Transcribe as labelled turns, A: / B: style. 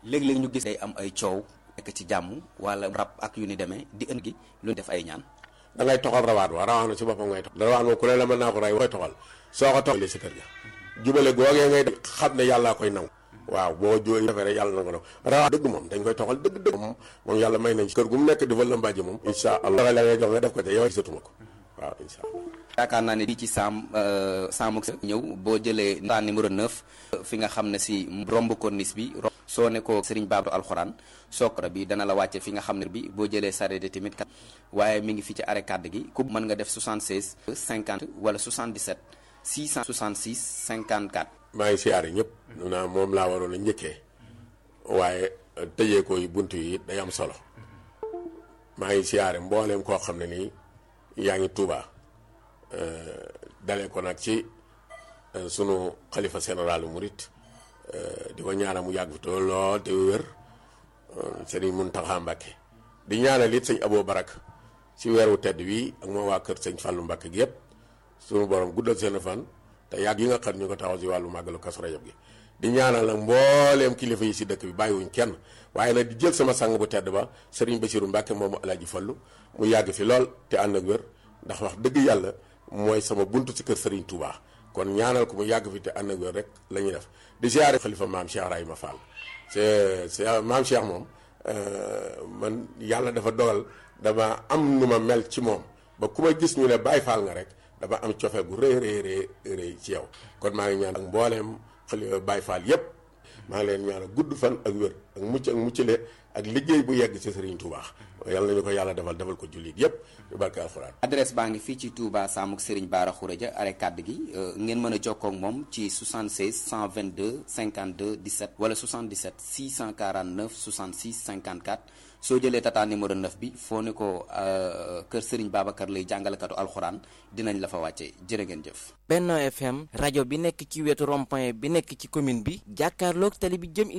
A: léeg-léeg ñu gis day am ay coow nekk ci jàmm wala rab ak yu ni demee di ënd gi lu def ay ñaan
B: da ngay toxal rawaat wa rawaat na ci boppam ngay toxal rawaat moom ku ne la mën naa ko rey koy toxal soo ko toxalee si kër ga jubale googee ngay def xam ne yàllaa koy nangu waaw boo jóo defee rek yàlla na ko nangu rawaat dëgg moom dañ koy toxal dëgg dëgg moom moom yàlla may nañ kër gu mu nekk di fa lëmbaaji moom insha allah la ngay jox nga def ko te yow gisatuma ko waaw insha allah
A: yaakaar naa ne bii ci saam saamuk sa ñëw boo jëlee ntaan numéro 9 fi nga xam ne si romb corniche bi soo ne ko Serigne Babou alxuraan sookra bi dana la wàcce fi nga xam ne bi boo jëlee sareet tamit kat waaye mi ngi fi ci arrêt kàdd gi ku mën nga def 76 50 wala 77 666 54
B: maa ngi siyaare ñëpp nu naa moom laa waroon a njëkkee waaye tëjee ko yi bunt yi day am solo maa ngi siyaare mbooleem koo xam ne nii yaa ngi Tuubaa dalee ko nag ci sunu xalifa général murit di ko ñaanal mu yàgg fi te lool te wér sëriñ Muntaxa Mbàkke di ñaanal it sëñ Aboo Barak ci weeru tedd wi ak moo waa kër sëñ Fàllu Mbàkke gi yëpp sunu borom guddal seen fan te yàgg yi nga xam ñu ko taxaw si wàllu màggalu Kazu Rajab gi di ñaanal nag mbooleem kilifa yi si dëkk bi bàyyiwuñ kenn waaye nag di jël sama sang bu tedd ba sëriñ Basiru Mbàkke moomu Alaaji Fallu mu yàgg fi lool te ànd ak wér ndax wax dëgg yàlla mooy sama buntu ci kër Serigne Touba kon ñaanal ko mu yàgg fi te ànd ak wér rek la ñuy def di ziare xalifa maam Cheikh Rahima Fall c'est c'est maam Cheikh moom man yàlla dafa dogal dama am nu ma mel ci moom ba ku ma gis ñu ne Baye Fall nga rek dama am cofe gu rëy rëy rëy ci yow kon maa ngi ñaan ak mbooleem xalifa Baye Fall yépp maa ngi leen ñaanal gudd fan ak wér ak mucc ak muccale ak liggéey bu yegg ci Serigne Touba yàlla nañu ko yàlla defal defal ko jullit yépp yu barke alxuraan
A: adresse baa ngi fii ci Touba Samuk Serigne Bara Khourédia arrêt kàdd gi ngeen mën a jokkoo ak moom ci 76 122 52 17 wala 77 649 66 54 soo jëlee tata numéro 9 bi foo ne ko kër Serigne Babacar lay jàngalekatu alxuraan dinañ la fa wàcce jërë ngeen jëf.
C: Benno FM rajo bi nekk ci wetu rond-point bi nekk ci commune bi jàkkaarloog tali bi jëm